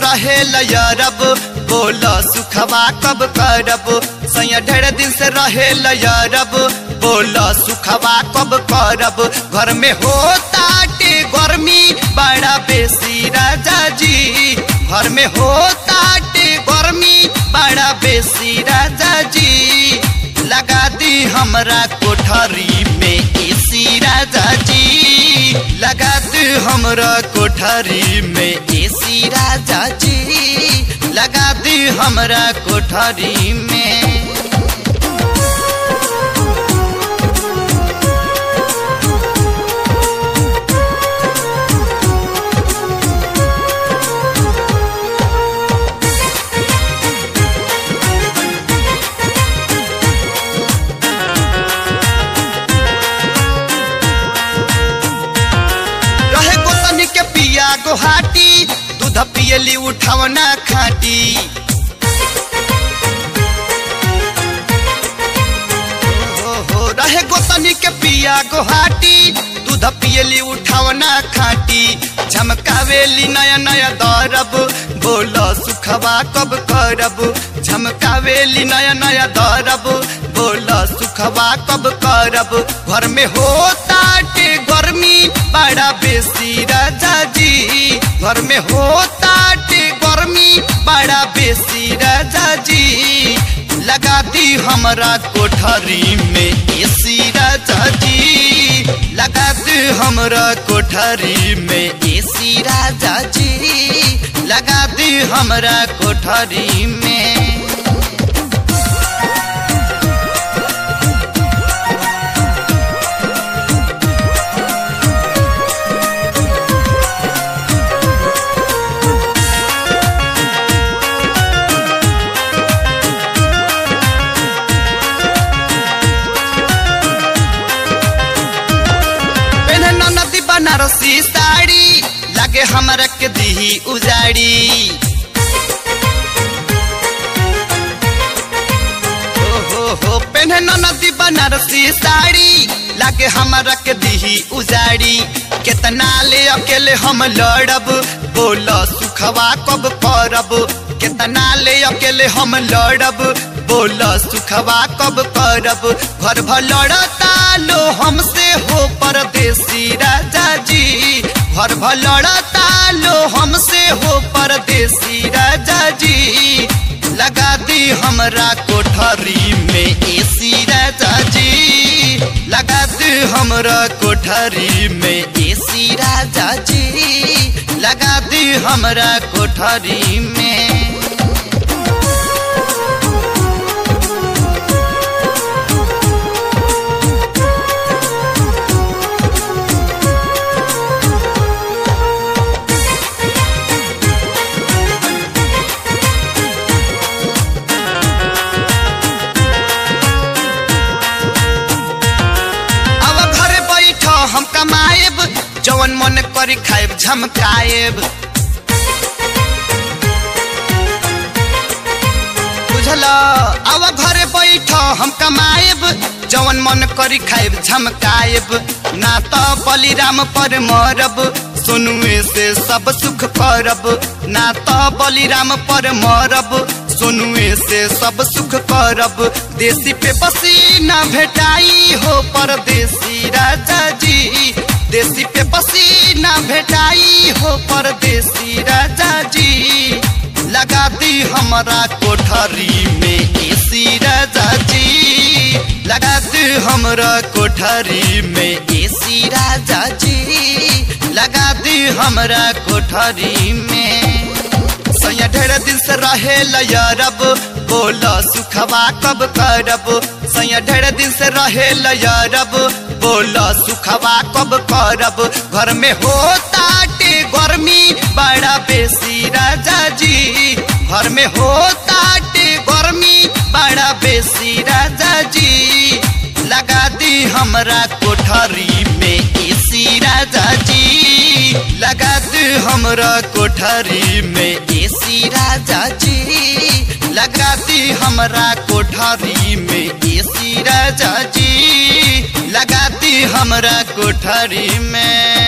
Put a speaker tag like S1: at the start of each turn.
S1: रहे लयरब बोल सुखवा कब करब सैया ढेर दिन से रहे लयरब बोल सुखवा कब करब घर में होता टे गर्मी बड़ा बेसी राजा जी घर में होता टे गर्मी बड़ा बेसी राजा जी लगा दी हमरा कोठरी में एसी राजा जी लगा दी हमरा कोठरी में एसी राजा जी लगा दी हमरा कोठरी में रहे गोतनी के पिया गोहाटी दूध पियली उठावना खाटी हो हो रहे गोतनी के पिया गोहाटी दूध पियली उठावना खाटी झमकावेली नया नया दरब बोल सुखवा कब करब झमकावेली नया नया दरब बोल सुखवा कब करब घर में होता टे गर्मी बड़ा बेसी राजा जी घर में होता टे गर्मी बड़ा बेसी राजा जी लगा दी हमरा कोठरी में एसी राजा जी लगा दी हमरा कोठरी में एसी राजा जी लगा दी हमरा कोठरी में पेन्हे नदी बनारसी साड़ी लागे हमरा के दीही उजाड़ी हो हो हो पेन्हे नदी बनारसी साड़ी लागे हमरा के दीही उजाड़ी केतना ले अकेले हम लड़ब बोल सुखवा कब करब केतना ले अकेले हम लड़ब बोल सुखवा कब करब घर भर लड़ता लो हमसे हो परदेसी राजा जी घर भर लड़ता लो हमसे हो परदेसी राजा जी लगा दी हमरा कोठरी में एसी राजा जी लगा दी हमरा कोठरी में एसी राजा जी लगा दी हमरा कोठरी में अब घरे बैठ हम कमाएब जवन मन करी खाएब झमकाएब बुझल अब घरे बैठ हम कमाएब जवन मन करी खाएब झमकाएब ना तो बलिराम पर मरब सुनुए से सब सुख करब ना तो बलिराम पर मरब सुनुए से सब सुख करब देसी पे पसीना भेटाई हो परदेसी राजा जी देसी पे पसीना भेटाई हो परदेसी राजा जी लगा दी हमारा कोठरी में एसी राजा जी लगा दी हमरा कोठरी में एसी राजा जी लगा दी हमरा कोठरी में सैया ढेर दिन से रहे लयरब बोल सुखवा कब करब सैया ढेर दिन से रहे लयरब बोल सुखवा कब करब घर में होता टे गर्मी बड़ा बेसी राजा जी घर में होता टे गर्मी बड़ा बेसी राजा जी लगा दी हमरा कोठरी में एसी राजा जी लगा दी हमरा कोठरी में एसी राजा जी लगा दी हमरा कोठरी में एसी राजा जी लगा दी हमरा कोठरी में